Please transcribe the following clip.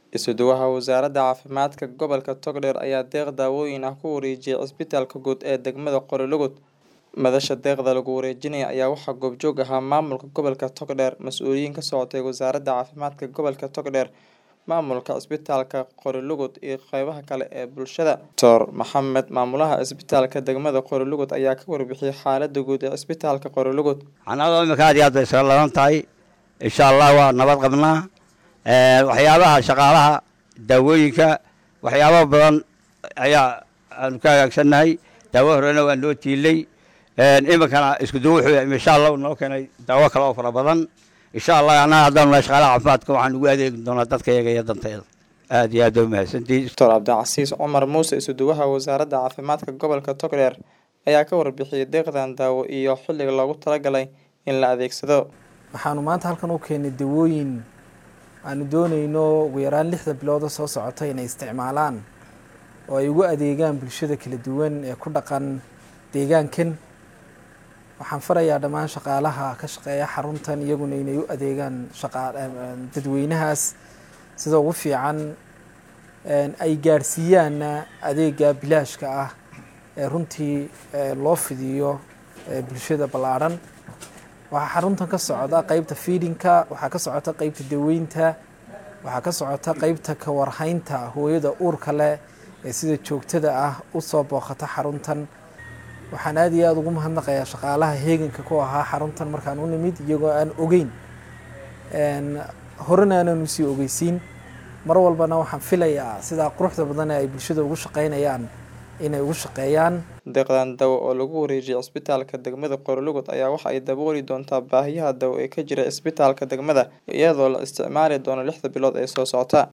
Isuduwaha Wasaaradda Caafimaadka Gobolka Togdheer ayaa deeq daawooyin ah ku wareejiyay Cisbitaalka Guud ee degmada Qoryoolugud. Madasha deeqda lagu wareejinayo ayaa waxaa goobjoog ahaa maamulka gobolka Togdheer, mas'uuliyiin ka socotay Wasaaradda Caafimaadka Gobolka Togdheer, maamulka Cisbitaalka Qoryoolugud iyo qaybaha kale ee bulshada. Dr Maxamed Maamulaha Cisbitaalka degmada Qoryoolugud ayaa ka warbixiyay xaaladda guud ee Cisbitaalka Qoryoolugud. xanaanada imika aad iyo aad bay isaga ladan tahay insha allah waa nabad qabnaa waxyaabaha shaqaalaha daawooyinka waxyaaba badan ayaa aanu ka hagaagsannahay daawo horena waa noo tiilay iminkana isku duwo wuxuu insha allah noo keenay daawo kale oo fara badan insha allah annaga haddaanu nahay shaqaalaha caafimaadka waxaan ugu adeegi doonaa dadka iyaga iyo danteeda aad iyo aad bay umahadsantihiin Dr Cabdicasiis Cumar Muuse Isuduwaha Wasaaradda Caafimaadka Gobolka Togdheer ayaa ka warbixiyay deeqdan daawo iyo xilliga loogu talagalay in la adeegsado. waxaanu maanta halkan u keenay dawooyin aanu doonayno ugu yaraan lixda bilooda soo socota inay isticmaalaan oo ay ugu adeegaan bulshada kala duwan ee ku dhaqan deegaankan waxaan farayaa dhammaan shaqaalaha ka shaqeeya xaruntan iyaguna inay u adeegaan shaqa dadweynahaas sida ugu fiican ay gaadhsiiyaanna adeega bilaashka ah ee runtii loo fidiyo bulshada ballaadhan waxaa xaruntan ka socda qeybta fiidinka waxaa ka socota qeybta daweynta waxaa ka socota qeybta kawarhaynta hooyada uurka leh ee sida joogtada ah usoo booqata xaruntan waxaan aada iyo aada ugu mahadnaqayaa shaqaalaha heeganka ku ahaa xaruntan markaan u nimid iyagoo aan ogeyn horena aanan usii ogeysiin mar walbana waxaan filayaa sidaa quruxda badan ee ay bulshada ugu shaqeynayaan inay ugu shaqeeyaan deeqdan dawo oo lagu wareejiyay cisbitaalka degmada Qoryoolugud ayaa waxa ay dabooli doontaa baahiyaha dawo ee ka jira cisbitaalka degmada iyadoo la isticmaali doono lixda bilood ee soo socota